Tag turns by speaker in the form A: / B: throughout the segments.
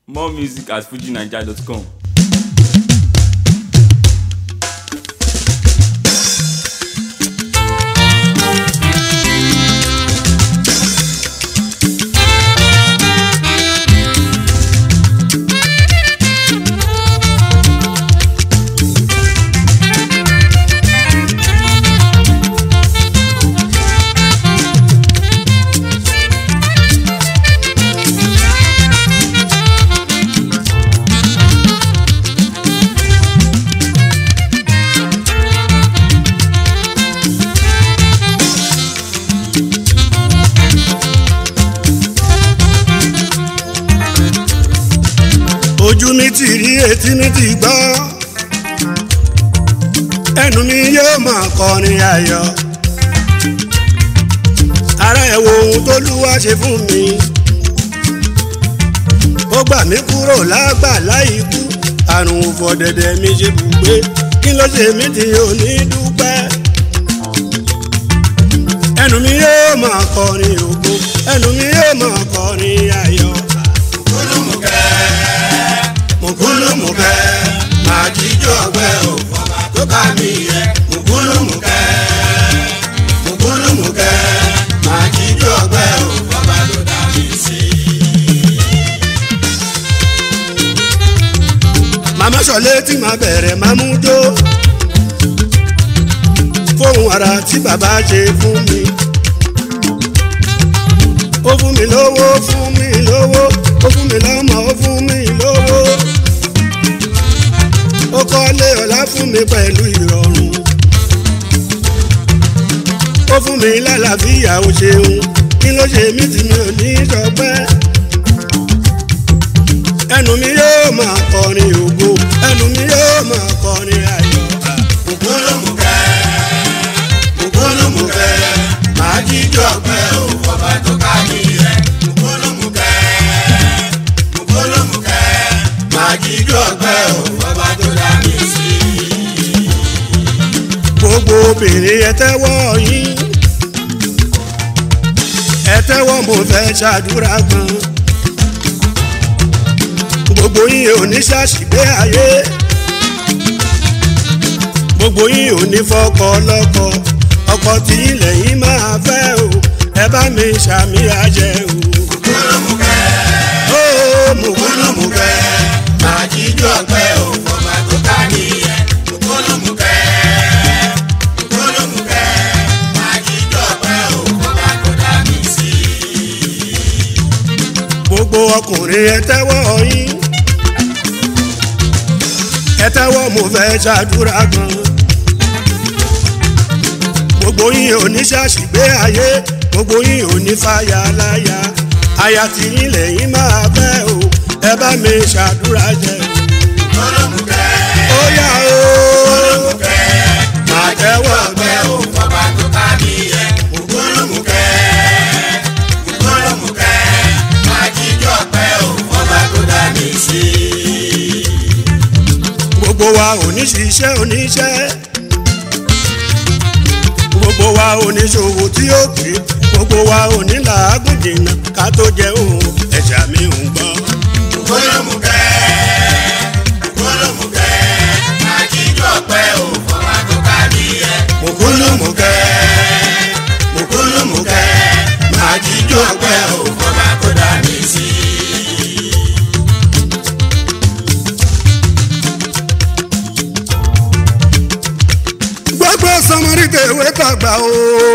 A: More music at fujinaija.com.
B: ojú mi ti rí etí mi ti gbọ́ ẹnu mi yóò máa kọrin ayọ̀ ara ẹ̀ wo ohun tó lúwa ṣe fún mi ó gbà mí kúrò lágbàlá ikú àrùn òfòdẹ̀dẹ̀ mi ṣe bùgbé kí ló ṣe mí tí ò ní dúpẹ́ ẹnu mi yóò máa kọrin ògo ẹnu mi yóò máa kọrin ayọ̀ mùkúlùmùkẹ́ máa jíjọ́ ọgbẹ́ ò fọba tó bá mi yẹ mùkúlùmùkẹ́ mùkúlùmùkẹ́ máa jíjọ́ ọgbẹ́ ò fọba tó dá mi sí. màmá sọlé tí màá bẹ̀rẹ̀ máa mú jó fóun ara tí bàbá ṣe fún mi ó fún mi lówó fún mi lówó ó fún mi lọ́mọ ó fún mi lówó ó kọ́lé ọ̀la fún mi pẹ̀lú ìrọ̀rùn ó fún mi lálàáfíà ó ṣeun kí ló ṣe mí tí mi ò ní sọpẹ́ ẹnu mi yóò máa kọrin ògo ẹnu mi yóò máa kọrin ayọ̀ ògbólómùkẹ́ ògbólómùkẹ́ máa jíjọ́ pẹ́ ò fọba tó ká mi yẹ ògbólómùkẹ́ ògbólómùkẹ́ máa jíjọ́ pẹ́ ò fọba tó dá mi sí. gbogbo obìnrin ẹ tẹ́wọ́ yín ẹ tẹ́wọ́ mo fẹ́ ṣàdúrà gan gbogbo yín ò ní ṣàṣìgbé ayé gbogbo yín ò ní fọkọ lọ́kọ ọkọ tí ilẹ̀ yín máa fẹ́ o ẹ bá mi ṣàmì àjẹ o. mùkúlùmùkẹ́ ó mùkúlùmùkẹ́ máa jíjọ́ ọgbẹ́ o fọba tó ká nìyẹn mùkúlùmùkẹ́ mùkúlùmùkẹ́ máa jíjọ́ ọgbẹ́ o fọba tó dá mi sí. gbogbo ọkùnrin ẹ tẹ́wọ́ yín ẹ tẹ́wọ́ mo fẹ́ ṣàdúrà gan gbogbo yín ò ní ṣàṣìgbé ayé gbogbo yín ò ní fàyà láyà aya tí yín lẹ́yìn máa fẹ́ o ẹ bá mi ṣàdúrà jẹ. olómùkẹ́ ó yá o olómùkẹ́ máa tẹ́wọ́ ọgbẹ́ o fọba tó ká mi yẹ. olómùkẹ́ olómùkẹ́ máa jíjọ́ ọgbẹ́ o fọba tó dá mi sí. gbogbo wa ò ní ṣiṣẹ́ oníṣẹ́ gbogbo wa oníṣòwò tí ó ké gbogbo wa òní làágùn jìnnà ká tó jẹ òun ẹ̀ṣà mi ò ń gbọ́. ògbólómùkẹ́ ògbólómùkẹ́ àjíjọ́ pẹ́ ò fọwọ́ tó ká mi yẹ. ògbólómùkẹ́ ògbólómùkẹ́ àjíjọ́ pẹ́ ò fọwọ́ tó dá mi sí. gbogbo sọmọrí tèwé tàgbà o.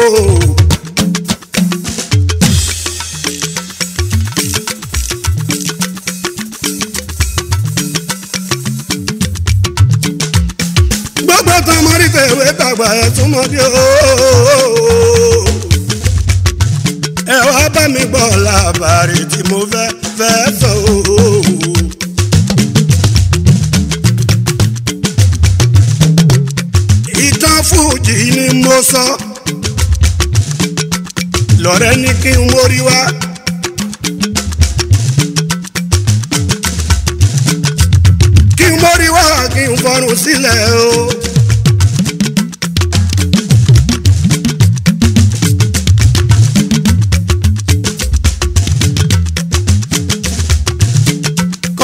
B: gbogbo sọmọrí tèwé tàgbà ẹ túmọ̀ bí o. ẹ wá bá mi gbọ́ làbàrí tí mo fẹ́ fẹ́ sọ o. ìtàn fújì ni mo sọ lọ́rẹ́ ní kí n mórí wá. kí n mórí wá kí n fọrùn sílẹ̀ o.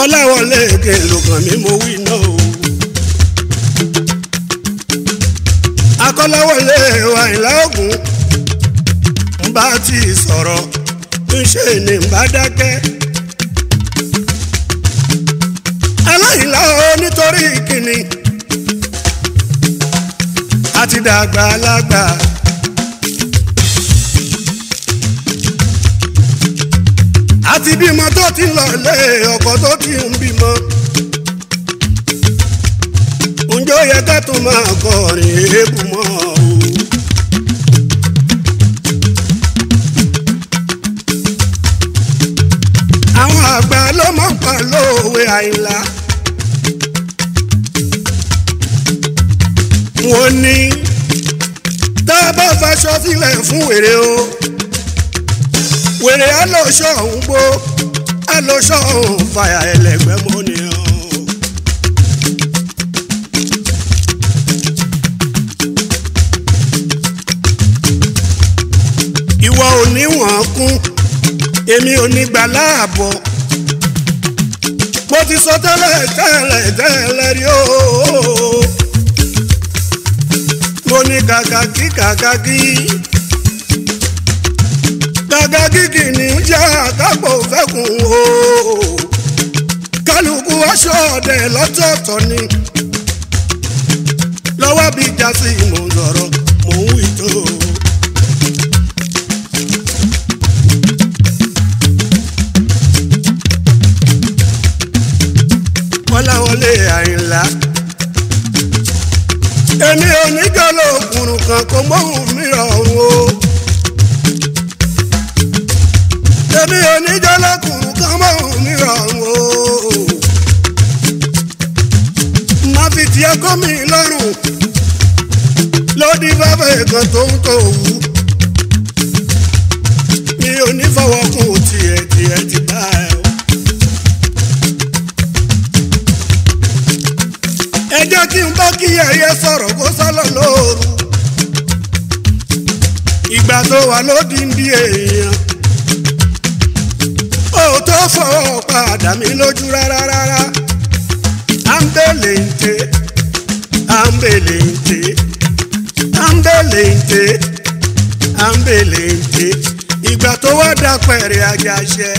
B: kọ́láwọlé kí n lùkàn mí mo wí náà o. akọ́láwọlé wa ìlà ògùn ń bá ti sọ̀rọ̀ ń ṣe ní ń bá dákẹ́. aláìlá o nítorí kìnnì àti dàgbà alágbà. àti bímọ tó ti lọ lé ọkọ tó ti ń bímọ. ǹjẹ́ ó yẹ ká tó máa kọrin èébù mọ́ o. àwọn àgbà ló mọ̀ pa lóòwe àìlá. wọ́n ní tá a bá faṣọ sílẹ̀ fún wèrè o wèrè alóṣọ òun gbó alóṣọ òun fàyà ẹlẹgbẹ́ mọ́ni o. ìwọ ò ní wọ́n kún èmi ò ní gbà láàbọ̀ mo ti sọ tẹ́lẹ̀ tẹ́lẹ̀ tẹ́lẹ̀ rí o mo ní kàkàkí kàkàkí gàgà gígì ní jẹ́ àkápò fẹ́kùn o kálukú aṣọ ọ̀dẹ lọ́tọ̀ọ̀tọ̀ ni lọ́wọ́ bí jásí mò ń sọ̀rọ̀ mò ń wí tó. kọ́láwọlé àyìnlá èmi ò ní jọ́lọ́ òkùnrùn kan kò mọ́hùn mi ọ̀hún o. èmi ò ní jọ́lọ́kùnrin kan mọ́ mi rọrùn o. má fi tiẹ̀ kọ́ mi lọ́rùn lódì bàbá kan tó ń tó wù. mi ò ní fọwọ́ kún tiẹ̀ tiẹ̀ ti bá ẹ o. ẹ jẹ́ kí n bá kí ẹyẹ sọ̀rọ̀ kó sálọ lóru. ìgbà tó wà lódì ń di èèyàn ó tó fọwọ́ padà mí lójú rárá rárá àǹbẹ̀lẹ̀ǹtẹ̀ àǹbẹ̀lẹ̀ǹtẹ̀ àǹbẹ̀lẹ̀ǹtẹ̀ àǹbẹ̀lẹ̀ǹtẹ̀ ìgbà tó wá dá pẹ̀rẹ̀ àjàṣẹ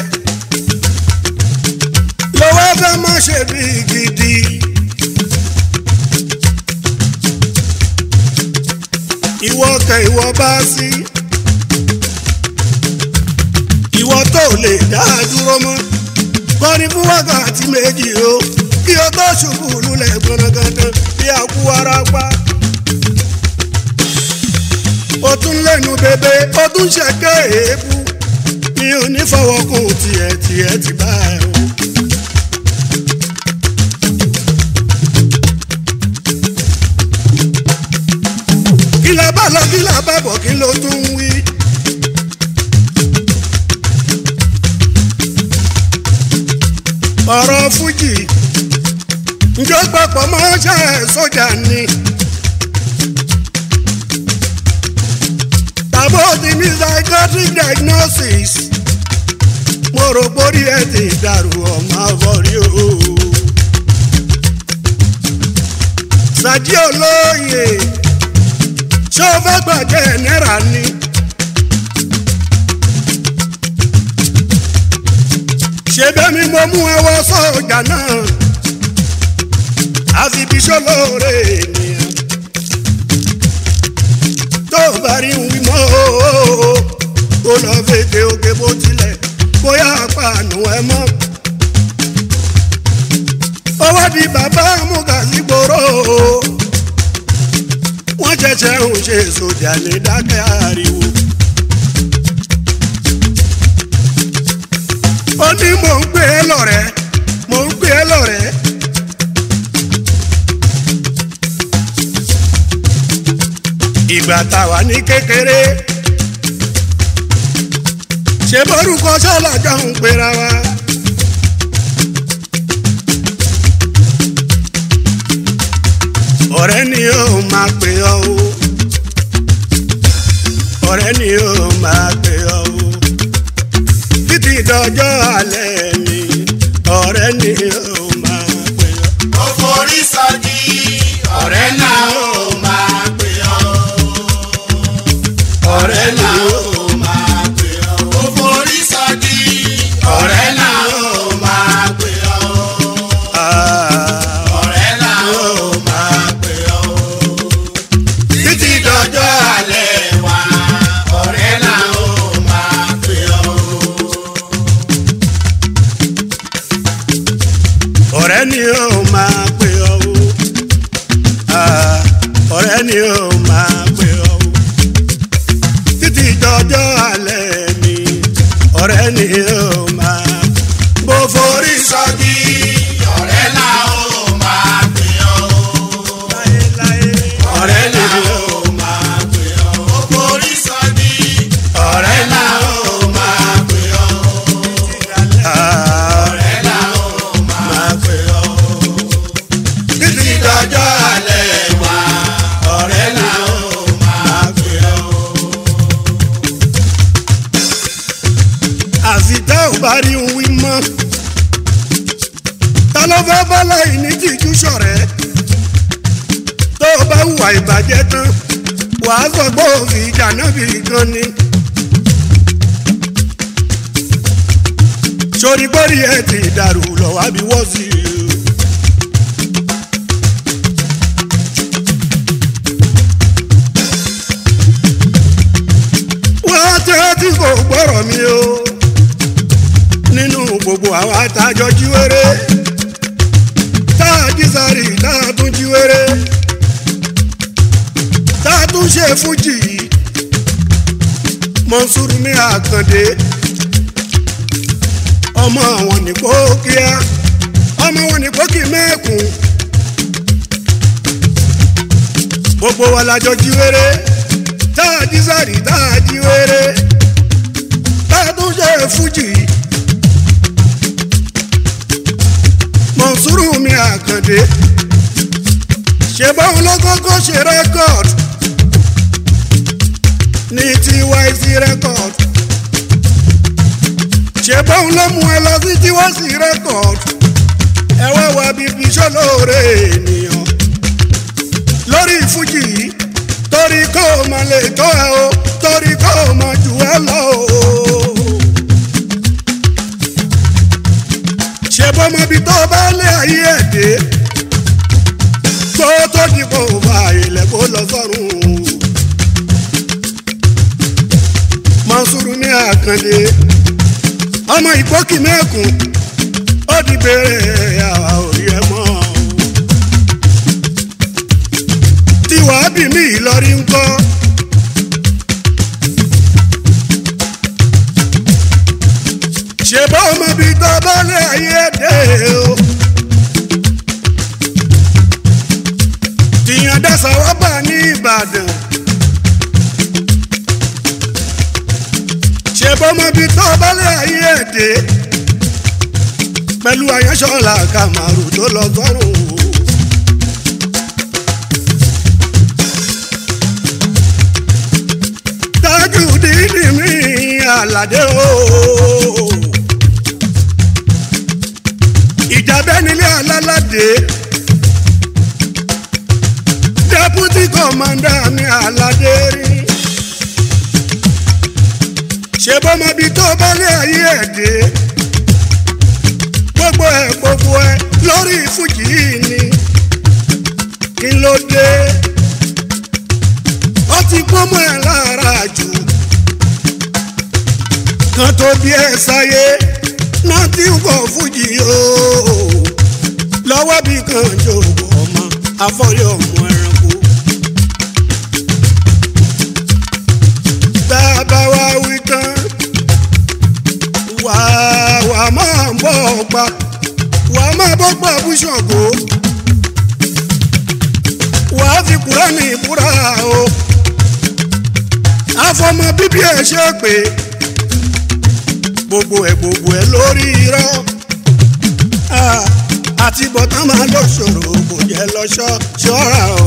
B: ló wá fẹ́ má ṣe bí gidi. ìwọ kẹ ìwọ bá sí. Si ìwọ tó lè dá a dúró mọ́ kọrin fún wákàtí méjì o kí o tó ṣubú lulẹ̀ gbọ̀nàgàdàn bí àkú ara pa. o tún lẹ́nu bèbè o tún ṣẹ̀kẹ́ èébú mi ò ní fọwọ́ kún tiẹ̀ tiẹ̀ ti bá ẹ o. kí la bá lọ kí la bá bọ̀ kí ló tún wí. ọ̀rọ̀ fújì njó papọ̀ mọ́ ṣe sójà ni. tàbó ti ní psychiatric diagnosis mo rò pórí ẹ ti dàrú ọmọ àbọ̀rí o. sàjí olóye ṣé o fẹ́ gbàjẹ́ náírà ni. ṣe bẹ́ẹ̀ mi mo mú ẹwọ́ sọ́jà náà àfi bí sọ́lọ́ọ̀rẹ́ ènìyàn tó bá rí wí mọ́ kó lọ fèdè òkè bó tilẹ̀ bóyá pàánù ẹ mọ́ owó di bàbá amúgàsígbòrò wọ́n ṣẹ̀ṣẹ̀ ń ṣe sójà ní dákẹ́ ariwo. ó ní mò ń gbé e lọ́rẹ́ mò ń gbé e lọ́rẹ́. ìgbà táwa ní kékeré ṣe bórúkọ sọ́làjọ́ ń pera wa. ọ̀rẹ́ ni ó máa pè ọ́ o ọ̀rẹ́ ni ó máa pè ọ́ o títí dọjọ́ alẹ́ mi ọ̀rẹ́ ni ó máa pè ọ́.
C: ó forí sọjí ọ̀rẹ́ náà ó máa pè ọ́. ọ̀rẹ́ náà ó máa pè ọ́. ó forí sọjí ọ̀rẹ́ náà ó máa pè ọ́.
B: Ah,
C: ọ̀rẹ́ náà ó máa pè ọ́. títí dọjọ́ alẹ́ wa ọ̀rẹ́ náà ó máa pè ọ́.
B: ọ̀rẹ́ ni ó máa pè ọ́ o. Ah, ọ̀rẹ́ ni ó máa pè ọ́ o. títí dọjọ́ alẹ́ mi ọ̀rẹ́ ni ó máa bó forí
C: sọ́jí ọ̀rẹ́ náà ó máa pè ọ́.
B: láéláé.
C: ọ̀rẹ́ náà ó máa pè ọ́. ó forí sọ́jí ọ̀rẹ́ náà ó máa pè ọ́.
B: Ah,
C: ọ̀rẹ́ náà ó máa pè ọ́. títí dọjọ́ alẹ́ wa ọ̀rẹ́ náà ó máa pè ọ́.
B: àfi tá ò bá rí ohun wí mọ́ ta ló fẹ́ bá láì ní tìjú ṣọ̀rẹ́ tó o bá hùwà ìbàjẹ́ tán wàá sọ pé òfin ìdáná bì gan ni. sori bórí ẹ ti dàrú lọ wá bí wọ́n sí i. wọ́n tẹ́ tí kò gbọ́rọ̀ mi o nínú gbogbo àwọn àtàjọ jíwèrè tá a jí sáré tá a tún jíwèrè tá a tún ṣe fújì yìí mọ̀nsúrù mi àkàndé ọmọ àwọn nìkó kíá ọmọ wọn nìkó kì mẹ́ẹ̀kún gbogbo wa lájọ jíwèrè tá a jí sáré tá a jíwèrè tá a tún ṣe fújì yìí. mọ̀nsúrù mi àkàndé ṣe báwọn ló kọ́kọ́ ṣe rẹ́kọ̀d ní tyc rẹ́kọ̀d ṣe báwọn ló mú ẹ lọ sí tyc rẹ́kọ̀d ẹ wá wá bíbí sọlóore ènìyàn lórí fújì yìí torí kó o mọ lè tó ẹ o torí kó o mọ jù ẹ lọ o. ṣe bọ́mọbi tó bá lé ayé ẹ̀ dé tó tó dìbò bá ilẹ̀ kó lọ sọ́run. Mọ̀nsúrù ní àkàndé ọmọ ìgbókì mẹ́kùn ó di bèrè àwa òrí ẹ mọ́. tí wàá bì mí ìlọrí ńkọ́. ṣe bá ọmọ bíi tó bá lé ayé dé o. tìyàn dẹ́sà wá bà ní ìbàdàn. ṣe bá ọmọ bíi tó bá lé ayé dé. pẹ̀lú àyànṣọ́lá kàmárù tó lọ sọ́run o. tájú dídì mí àlàdé o. ìjàbẹ́ nílé alálàdé deputy commander mi aládé rí ṣe bọ́mọbi tó bá lé ayé ẹ̀ dé gbogbo ẹ̀ gbogbo ẹ̀ lórí fújì yìí ni kí ló dé ó ti pọ́nmọ́ ẹ̀ lára jù kan tó bí ẹ sáyé náà tí ń kọ fújì o lọ́wọ́ bí kan jòkó ọmọ afọ́rí ọmọ ẹranko. tá a bá wá wí tán wà wà máa ń bọ̀ ọ̀pá wà máa bọ́ pa búṣọ̀gò wà á fi kúránì ìbúra o àfọmọ bíbí ẹ ṣe pé gbogbo ẹ gbogbo ẹ lórí irọ́ Ah, àti bọ́tán máa lọ ṣòro kò jẹ́ lọ́ṣọ́ ṣọ́ra o.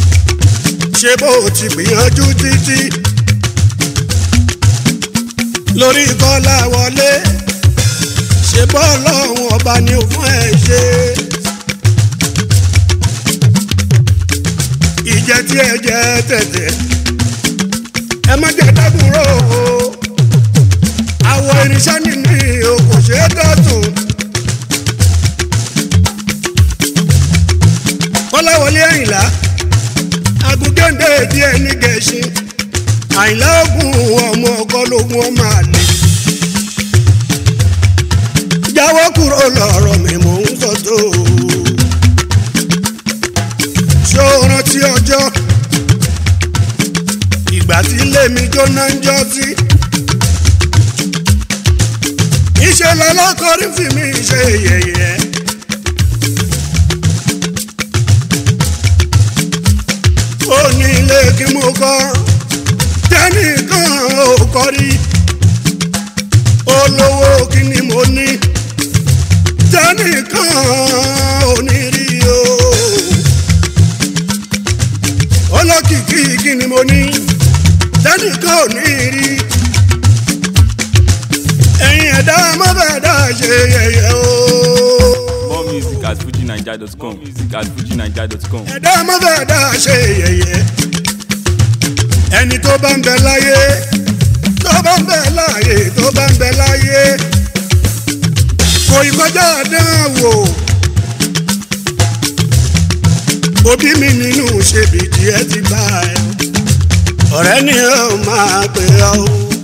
B: ṣé bó o ti gbìyànjú títí lórí kọ́lá wọlé ṣe bọ́ọ̀lù ọ̀hún ọba ni ò fún ẹ ṣe. ìjẹ tí ẹ jẹ tẹ̀tẹ̀ ẹ má jẹ dábùrò o àwọ̀ irinṣẹ́ nínú ihò kò ṣeé dọ̀tun. kọ́láwọlé àyìnlá agugéńdé díẹ̀ ní gẹ̀ẹ́sìn àyìnlá ògùn ọmọ ọkọ lógún ọmọ àlè. jáwọ́ kúrò lọ́rọ̀ mi mò ń sọ tó. ṣó o rántí ọjọ́ ìgbà tí ilé mi jóná ń jọ sí. ìṣe lọ́lọ́kọ́rí fi mi ṣe yẹ̀yẹ́. ó ní ilé kí mo kọ́ tẹ́nìkan ò kọ́ rí olówó kí ni mo ní tẹ́nìkan ò ní rí o olókìkí kí ni mo ní tẹ́nìkan ò ní rí ẹ̀yin ẹ̀dá mọ́bẹ̀ẹ́dá ṣe yẹ̀yẹ́ o.
A: More music at fujinaija.com. Music at fujinaija.com.
B: ẹ̀dá mọ́bẹ̀ẹ́dá ṣe yẹ̀yẹ́ ẹni tó bá ń bẹ láyé tó bá ń bẹ láyé tó bá ń bẹ láyé kò ìkọjá àdánwò òbí mi nínú ṣèbí díẹ̀ ti bá ẹ ọ̀rẹ́ ni ó máa pè ọ́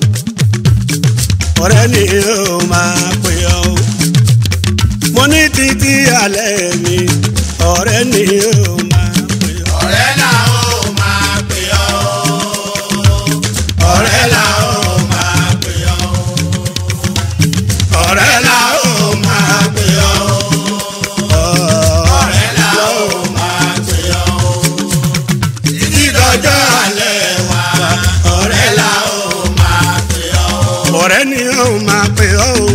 B: ọ̀rẹ́ ni ó máa pè ọ́ mo ní títí alẹ́ mi ọ̀rẹ́ ni ó máa pè ọ́.
C: ọ̀rẹ́ là ó máa pè ọ́. ọ̀rẹ́ là ó máa pè ọ́. ọ̀rẹ́ là ó máa pè ọ́. ọ̀rẹ́ là ó máa pè ọ́. títí dọjọ́ alẹ́ wa. ọ̀rẹ́ là ó máa pè ọ́.
B: ọ̀rẹ́ ni ó máa pè ọ́ o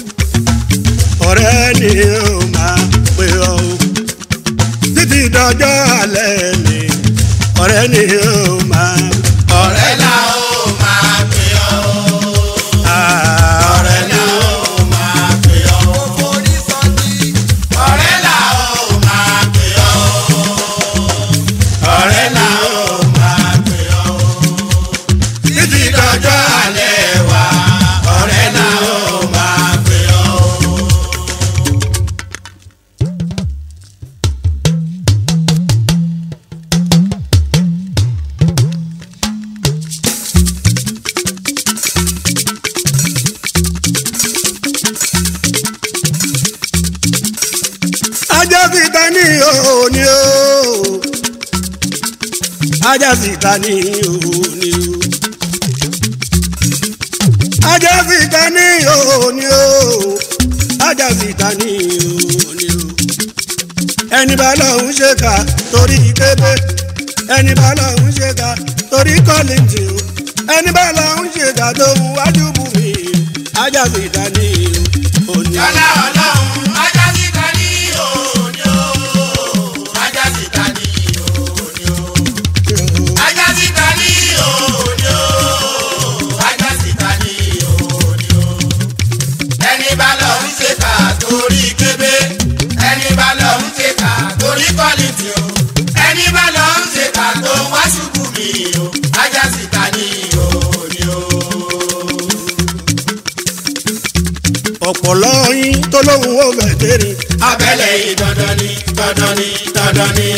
B: ọ̀rẹ́ ni ó máa pè ọ́ o títí dọjọ́ alẹ́ mi ọ̀rẹ́ ni ó máa
C: ọ̀rẹ́ là ó máa pè ọ́.
B: Ah,
C: ọ̀rẹ́ là ó máa pè ọ́. ọ̀rẹ́ là ó máa pè ọ́. ọ̀rẹ́ là ó máa pè ọ́. títí dọjọ́ alẹ́ wa ọ̀rẹ́ là ó máa pè ọ́.
B: ajá síta ní òní o ajá síta ní òní o ajá síta ní òní o ajá síta ní òní o ẹni bá lọ́hún ṣe kà torí kébé ẹni bá lọ́hún ṣe kà torí kọ́lìntì o ẹni bá lọ́hún ṣe kà tó wù wájú bù mí ajá síta ní òní o.
C: Yálà ọlọ́run ajá síta ní òní o. Ajá síta ní òní o. Ajá síta ní òní o. Ajá síta ní òní o. Ẹni bá lọ ń ṣe kà torí kébé. Ẹni bá lọ ń ṣe kà torí kọ́lìtì o. Ẹni bá lọ ń ṣe kà tó wá ṣubú mi o. Ajá síta ní òní o.
B: ọ̀pọ̀lọ́ yín tó lóhùn ó bẹ̀ tẹ́rì.
C: abẹ́lẹ̀ yìí dandan ni dandan ni dandan ni.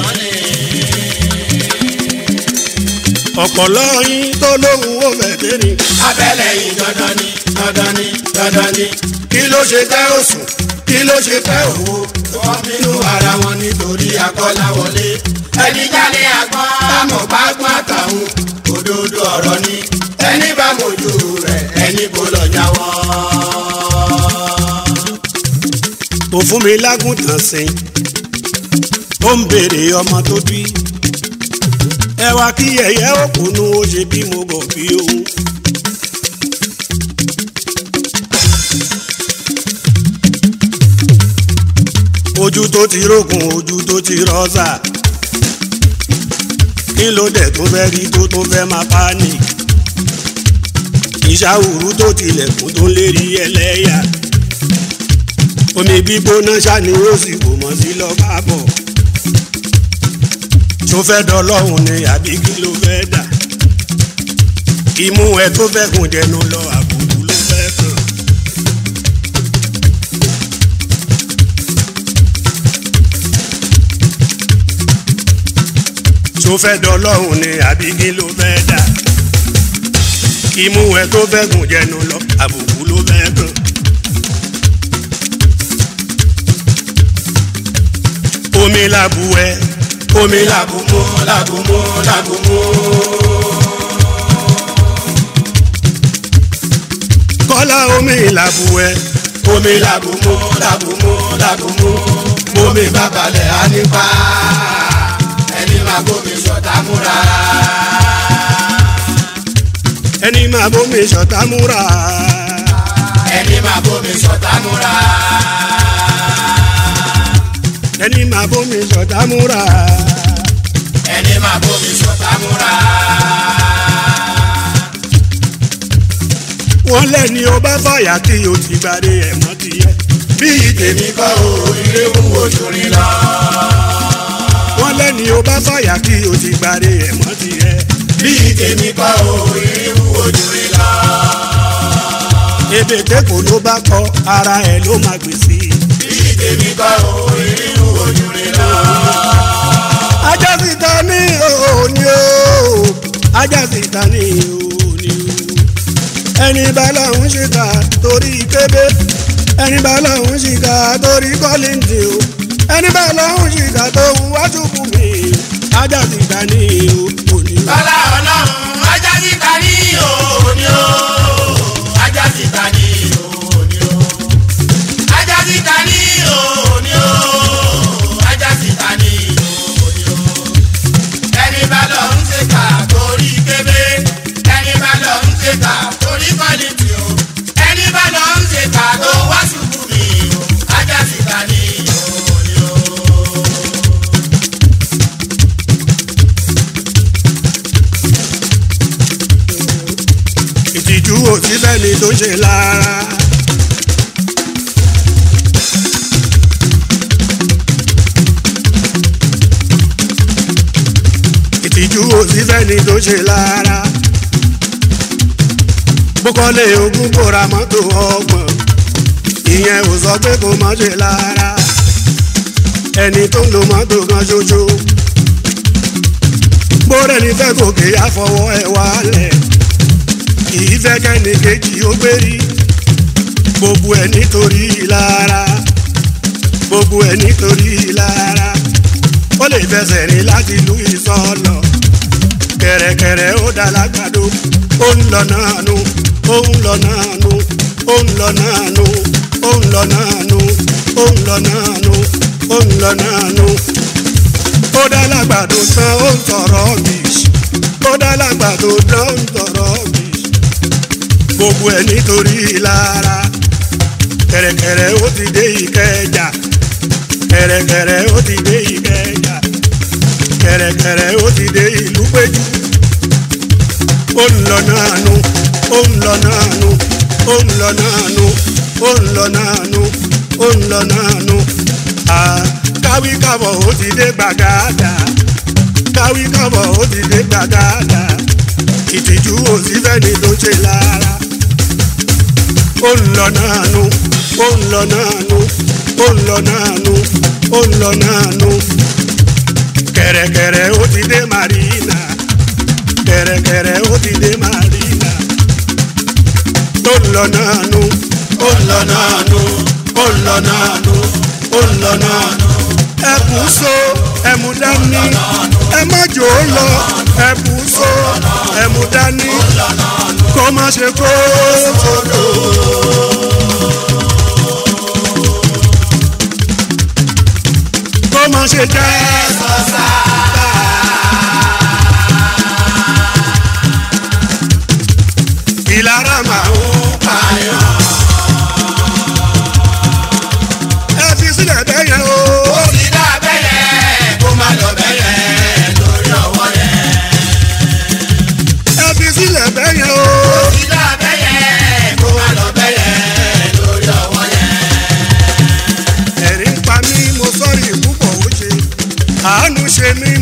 B: ọ̀pọ̀lọ́ yín tó lóhùn ó bẹ̀ tẹ́rì.
C: abẹ́lẹ̀ yìí dandan ni dandan ni dandan ni. kí ló ṣe tẹ́ òsùn kí ló ṣe tẹ́ òwò. wọ́n bínú ara wọn nítorí akọ́láwọlé. ẹni jálé agbọ́n àmọ̀ bá gbọ́n àtàwọn òdodo ọ̀rọ̀ ni. ẹni bá mojú rẹ̀ ẹni kò lọ jáwọ́.
B: kò fún mi lágùntàn sìn. ó ń béèrè ọmọ tó bí. ẹ wá kí yẹ̀yẹ́ òkùnú ó ṣe bí mo gàn bí òun. ojú tó ti rókun ojú tó ti rọ́ṣà. kí ló dé tó fẹ́ rí tó tó fẹ́ máa panic. ìṣàwùrú tó tilẹ̀kùn tó ń lérí ẹlẹ́yà omi gbígbóná ṣáni ó sì kò mọ̀ sí lọ bá bọ̀ tó fẹ́ dọ́lọ́hùn ni àbí kí ló fẹ́ dà imú ẹ tó fẹ́ kùn jẹnu lọ àbùkù ló fẹ́ kàn. tó fẹ́ dọ́lọ́hùn ni àbí kí ló fẹ́ dà imú ẹ tó fẹ́ kùn jẹnu lọ àbùkù ló fẹ́ kàn. omi làbù ẹ omi làbù mú làbù mú làbù mú. kọ́lá omi làbù ẹ omi làbù mú làbù mú làbù mú.
C: Bómi bá balẹ̀ á nípa. Ẹni máa bómi ṣọ̀tá múra.
B: ẹni máa bómi ṣọ̀tá múra.
C: Ẹni máa bómi ṣọ̀tá múra.
B: ẹni máa bómi ṣọ̀tá múra.
C: Ẹni máa bómi ṣọ̀tá múra.
B: wọ́n lẹ́ni ó bá fàyà tí o ti gbàdé ẹ̀mọ́ ti yẹ. bí ìtẹ̀mí
C: Èmi kọ́ o, ilé wù ojú rí lọ.
B: wọ́n lẹ́ni ó bá fàyà tí o ti gbàdé ẹ̀mọ́ ti yẹ.
C: Bí tèmi kọ́ o, ilé wù ojú rí lọ.
B: ebè tẹ́kọ̀ ló bá kọ ara ẹ̀ ló máa gbé sí i.
C: Bí tèmi kọ́ o, ilé wù ojú rí lọ.
B: ajá sì ta ní òní o ajá sì ta ní òní o. ẹni bá lọ́hún ṣìkà torí kébé ẹni bá lọ́hún ṣìkà torí kọ́lìntì o ẹni bá lọ́hún ṣìkà tó ń wájú kù mí ajá sì ta ní òní o.
C: Bọ́lá ọlọ́run, ajá síta ní òní o. Ajá síta ní òní o. Ajá síta ní òní o. Ajá síta ní òní o. Ẹni bá lọ ń ṣèkà torí kébé. Ẹni bá lọ ń ṣèkà torí kọ́lìtì o. Ẹni bá lọ ń ṣèkà tó wá ṣubú mi o. Ajá síta ní òní o.
B: ìtìjú ò sí fẹ́ni tó ṣe lára. ìtìjú ò sí fẹ́ni tó ṣe lára. bókọ́lé ogún kó ra mọ́tò ọgbọ̀n ìyẹn ò sọ pé kó má ṣe lára. ẹni tó ń lo mọ́tò kan ṣoṣo. bórẹ́ni fẹ́ gòkè àfọwọ́ ẹ̀ wálẹ̀ kìí fẹ́ kẹ́ni kejì ó gbérí gbogbo ẹ̀ nítorí lára gbogbo ẹ̀ nítorí lára ó lè fẹsẹ̀ rìn láti ìlú ìsọ̀lọ̀ kẹ̀rẹ̀kẹ̀rẹ̀ ó dá lágbàdo ó ń lọ náà nu ó ń lọ náà nu ó ń lọ náà nu ó ń lọ náà nu ó ń lọ náà nu ó ń lọ náà nu ó dá lágbàdo tán ó ń sọ̀rọ̀ bìṣì ó dá lágbàdo tán ó ń sọ̀rọ̀ bìṣì gbogbo ẹ̀ nítorí lára kẹ̀rẹ̀kẹ̀rẹ̀ ó ti dé ìkẹjà kẹ̀rẹ̀kẹ̀rẹ̀ ó ti dé ìkẹjà kẹ̀rẹ̀kẹ̀rẹ̀ ó ti dé ìlú péjú ó ń lọ náà nu ó ń lọ náà nu ó ń lọ náà nu ó ń lọ náà nu ó ń lọ náà nu à káwí kábọ̀ ó ti dé gbàgádà káwí kábọ̀ ó ti dé gbàgádà ìtìjú ò sí fẹ́ni tó ṣe lára ó ń lọ náà nu ó ń lọ náà nu ó ń lọ náà nu ó ń lọ náà nu kẹ̀rẹ̀kẹ̀rẹ̀ ó ti dé marina kẹ̀rẹ̀kẹ̀rẹ̀ ó ti dé marina ó ń lọ náà nu ó ń lọ náà nu ó ń lọ náà nu ó ń lọ náà nu ẹkùn so ẹmu dání ẹ má jò ó lọ ẹkùn so ẹmu dání kó má ṣe kó sódò. kó má ṣe jẹ́ ìlara máa ń pààyàn. ẹ fi sílẹ̀ bẹ́ẹ̀ yẹn o.
C: Ó ti dá bẹ́yẹ, kó má lọ bẹ́yẹ lórí ọwọ́ yẹn.
B: ẹ fi sílẹ̀ bẹ́ẹ̀ yẹn o.
C: Ó ti dá bẹ́yẹ,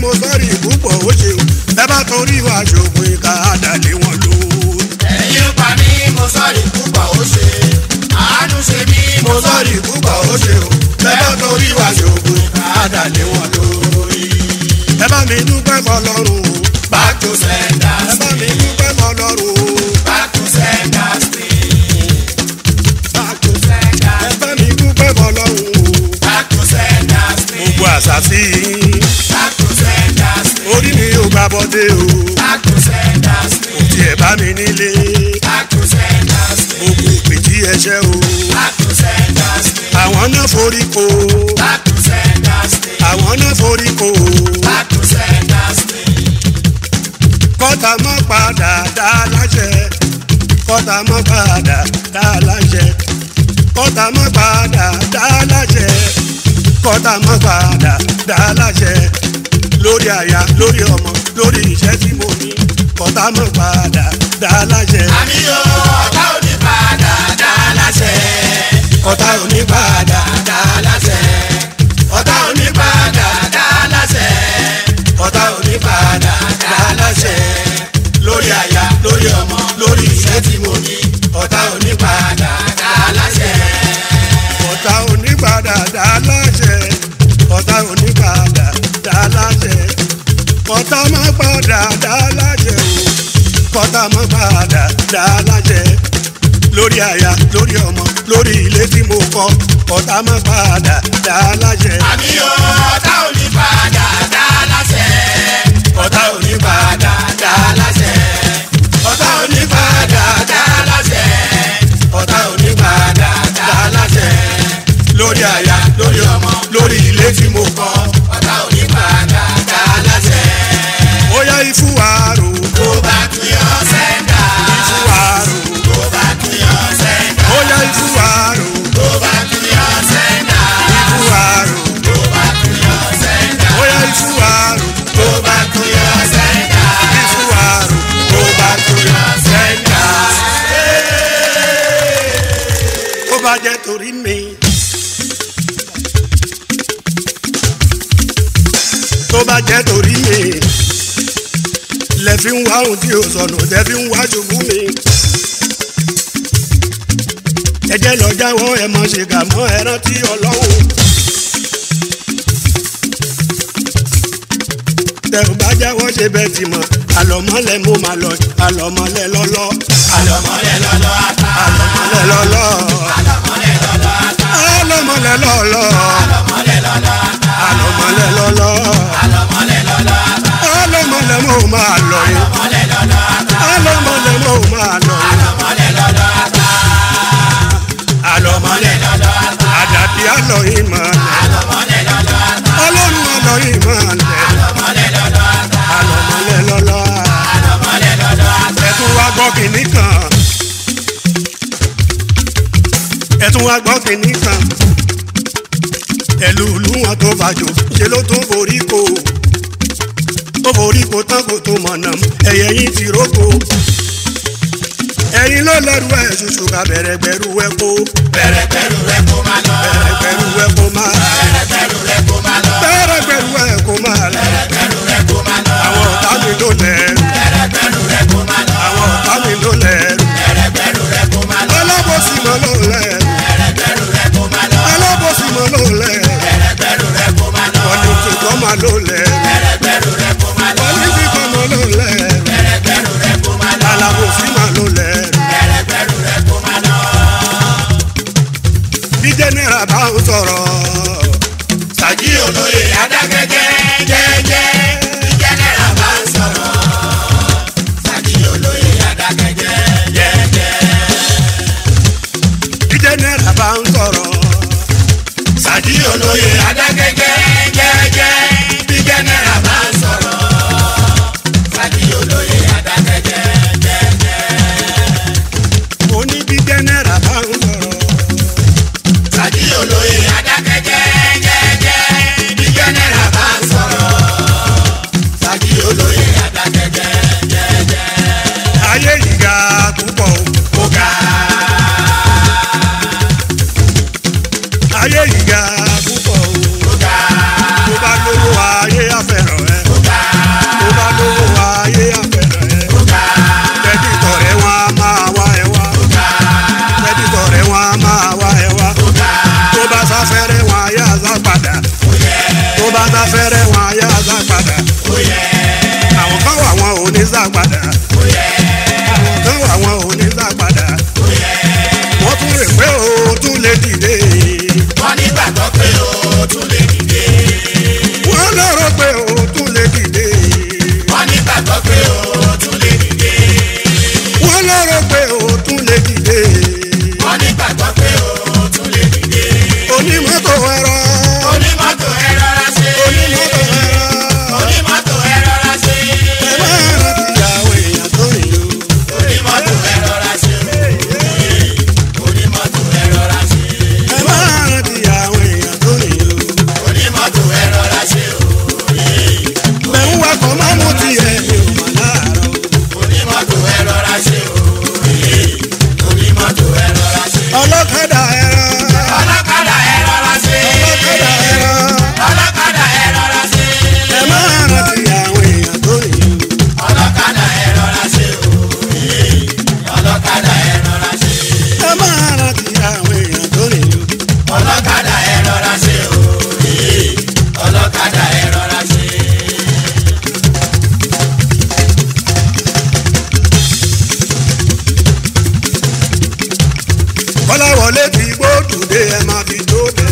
B: mo sọ́ọ̀rì púpọ̀ ó ṣeun ẹ bá torí wa ṣògùn ìka àdàlẹ́ wọn lórí.
C: ẹ̀yin pa mí mo sọ̀rí púpọ̀ ó ṣe àánú ṣe mí mo sọ̀rí púpọ̀ ó ṣe o bẹ́ẹ̀ torí wá ṣògùn àdàlẹ́ wọn lórí.
B: ẹ bá mi dúpẹ́ fọlọ́run o
C: back to sender
B: ẹ bá mi dúpẹ́ fọlọ́run o
C: back to sender still
B: back to sender. ẹ bá mi dúpẹ́ fọlọ́run o
C: back to sender still
B: gbogbo àṣàṣì
C: back to sender still
B: orí mi ò gbà bọ́dé o
C: back to sender still
B: tí ẹ bá mi nílé
C: back to sender still
B: gbogbo ìpè tí ẹ ṣẹ́ o
C: back to sender still
B: àwọn náà forí ko
C: back to sender still
B: àwọn náà forí ko
C: back to sender still
B: kọ́tà mọ́ padà dá láṣẹ kọ́tà mọ́ padà dá láṣẹ kọ́tà mọ́ padà dá láṣẹ kọ́tà mọ́ padà dá láṣẹ lórí aya lórí ọmọ lórí iṣẹ́ tí mo ní kọ́tà mọ́ padà dá láṣẹ
C: àmì yóò ọ̀tá ò ní padà dá láṣẹ.
B: kọ́tà ò ní padà
C: dá láṣẹ. ọ̀tá ò ní padà dá láṣẹ.
B: kọ́tà ò ní padà
C: dá láṣẹ. lórí aya lórí ọmọ lórí iṣẹ́ tí mo ní. ọ̀tá ò ní padà dá láṣẹ.
B: kọ́tà ò ní padà dá láṣẹ kọ́tà ò ní padà dá láṣẹ kọ́tà má padà dá láṣẹ o kọ́tà má padà dá láṣẹ lórí aya lórí ọmọ lórí ilé tí mo kọ́ kọ́tà má padà dá láṣẹ
C: àmì yóò ọ̀tá ò ní padà dá láṣẹ. ọ̀tá ò ní padà dá láṣẹ. ọ̀tá ò ní padà dá láṣẹ. ọ̀tá ò ní padà dá láṣẹ.
B: lórí aya
C: lórí ọmọ
B: lórí ilé tí mo kọ́
C: ọ̀tá ò ní padà dá láṣẹ.
B: ó yá ifúwàrò
C: tó bá tún yọ sẹ́ńdà.
B: ifúwàrò
C: tó bá tún yọ sẹ́ńdà.
B: ó yá ifúwàrò
C: tó bá tún yọ sẹ́ńdà.
B: ifúwàrò
C: tó bá tún yọ sẹ́ńdà.
B: ó yá ifúwàrò
C: tó bá tún yọ sẹ́ńdà.
B: ifúwàrò
C: tó bá tún yọ sẹ́ńdà.
B: ó bá jẹ́ torí mi. tó bá jẹ́ torí mi. lẹ fi ń wá ohun tí o sọnù tẹ fi ń wá ṣubú mi. ẹ jẹ́ lọ jáwọ́ ẹ mọ̀ ṣe kà mọ́ ẹ rántí ọlọ́run. tẹ ò bá jáwọ́ ṣe bẹ́ẹ̀ ti mọ̀ àlọ́mọ́lẹ̀ mo máa lọ àlọ́mọ́lẹ̀ lọ́lọ́
C: àlọ́mọlẹ̀ lọ́lọ́ ata.
B: àlọ́mọ́lẹ̀ lọ́lọ́
C: àlọ́mọlẹ̀ lọ́lọ́ ata.
B: àlọ́mọ́lẹ̀ lọ́lọ́
C: àlọ́mọlẹ̀ lọ́lọ́ ata.
B: àlọ́mọ́lẹ̀ lọ́lọ́
C: àlọ́mọlẹ̀ lọ́lọ́ ata.
B: àlọ́mọ́lẹ̀ mo máa lọ yìí
C: àlọ́mọlẹ̀ lọ́lọ́ ata.
B: àlọ́mọ́lẹ̀ mo máa lọ yìí
C: àlọ́mọlẹ̀ lọ́lọ́ ata.
B: àlọ́mọ́lẹ̀
C: lọ́lọ́ ata.
B: àdàbí àlọ́ yìí máa lẹ̀
C: àlọ́mọlẹ̀ lọ́lọ́ ata.
B: ọlọ́run àlọ́ yìí máa lẹ̀
C: àlọ́mọlẹ̀ lọ́lọ́ ata.
B: àlọ́mọ́lẹ̀ lọ́lọ́
C: àlọ́mọlẹ̀ lọ́lọ́ ata.
B: ẹ tún wá gbọ́ kìnní kan ẹ tún wá gbọ́ kìnní kan ẹlùlù wọn tó fàjò ṣe ló tún forí ko ó forí ko tán kò tó mọ̀nà ẹ̀yẹ yín ti róko ẹ̀yin ló lẹ́rù ẹ̀ ṣoṣo ká bẹ̀rẹ̀ gbẹ̀rù ẹ̀ kó
C: bẹ̀rẹ̀ pẹ̀lú rẹ̀ kó máa lọ.
B: bẹ̀rẹ̀ gbẹ̀rù ẹ̀ kó máa
C: bẹ̀rẹ̀ pẹ̀lú rẹ̀ kó máa lọ.
B: bẹ̀rẹ̀ gbẹ̀rù ẹ̀ kó máa lẹ̀
C: bẹ̀rẹ̀ pẹ̀lú rẹ̀ kó máa lọ.
B: àwọn ọ̀tá mi ló lẹ́rù
C: bẹ̀rẹ̀ pẹ̀lú rẹ̀ kó máa lọ.
B: àwọn ọ̀tá mi ló lẹ́rù
C: bẹ̀rẹ̀ pẹ̀lú rẹ̀ kó máa lọ.
B: alábòsí mọ́ ló lẹ́rù
C: bẹ̀rẹ̀ pẹ̀lú rẹ̀ kó máa lọ.
B: alábòsí mọ́ ló lẹ́rù
C: bẹ̀rẹ̀ pẹ̀lú rẹ̀ kó máa lọ.
B: wọ́n ní tìkọ́ máa ló lẹ́rù
C: bẹ̀rẹ̀ pẹ̀lú rẹ̀ kó máa lọ.
B: wọ́n ní tìkọ́ máa ló lẹ́rù
C: bẹ̀rẹ̀ pẹ̀lú rẹ̀ kó máa lọ.
B: alábòsí máa ló lẹ́rù
C: bẹ̀rẹ̀ pẹ̀lú rẹ̀ kó máa lọ.
B: bí jẹ́nẹ́ra bá ń sọ̀rọ̀
C: Sàjí olóye adákẹ́jẹ́ jẹ́jẹ́ ìjẹ́nẹ́ra bá ń sọ̀rọ̀. Sàjí olóye adákẹ́jẹ́ jẹ́jẹ́.
B: bí jẹ́nẹ́ra bá ń sọ̀rọ̀
C: Sàjí olóye adákẹ́jẹ́ jẹ́jẹ́ ìjẹ́nẹ́ra bá ń sọ̀rọ̀. Sàjí olóye adákẹ́jẹ́ jẹ́jẹ́.
B: ó ní bí jẹ́nẹ́ra bá ń sọ̀rọ̀
C: Sàjí olóye adákẹ́jẹ́ jẹ́jẹ́ ìjẹ́nẹ́ra bá ń sọ̀rọ̀. Sàjí olóye adákẹ́jẹ́ jẹ́jẹ́.
B: ayé yìí ga púpọ̀ o
C: Ọ̀gá.
B: ayé yìí ga púpọ̀ o
C: Ọ̀gá.
B: tó bá lówó ayé àfẹ́ràn ẹ tún lè dìde.
C: wọ́n nígbàgbọ́ pé o tún lè dìde.
B: wọ́n lọ́rọ̀ pé o tún lè dìde.
C: wọ́n nígbàgbọ́ pé o tún lè dìde.
B: wọ́n lọ́rọ̀ pé o tún lè dìde.
C: wọ́n nígbàgbọ́ pé o tún lè dìde.
B: onímọ́tò ẹ̀rọ.
C: onímọ́tò ẹ rọra ṣe.
B: onímọ́tò ẹ̀rọ.
C: onímọ́tò ẹ rọra ṣe.
B: ẹ máa rántí ìyàwó èèyàn tó rìn lò.
C: onímọ́tò ẹ rọra ṣe. onímọ́tò ẹ rọra ṣe.
B: ẹ máa rántí ìyàwó èèyàn tó rìn lò.
C: onímọ́tò ẹ rọra ṣe.
B: bẹ̀rù wakọ̀ máa mú tiẹ̀ mi ò mà láàárọ̀.
C: onímọ́tò ẹ rọra ṣe. onímọ́tò ẹ rọra ṣe.
B: ọlọ́kadà ẹ̀rọ.
C: ọlọ́kadà ẹ rọra ṣe.
B: ọlọ́kadà ẹ̀rọ.
C: ọlọ́kadà ẹ rọra ṣe.
B: ẹ máa rántí ìyàwó èèyàn tó rìn lò.
C: ọlọ́kadà ẹ rọra ṣe. ọlọ́kadà ẹ rọra ṣe.
B: ẹ máa rántí ìyàwó èèyàn tó rìn lò.
C: ọlọ́kadà ẹ rọra ṣe. ọlọ́kadà ẹ rọra ṣe.
B: kọ́láwọlé ti gbódùdé ẹ máa fi dóde.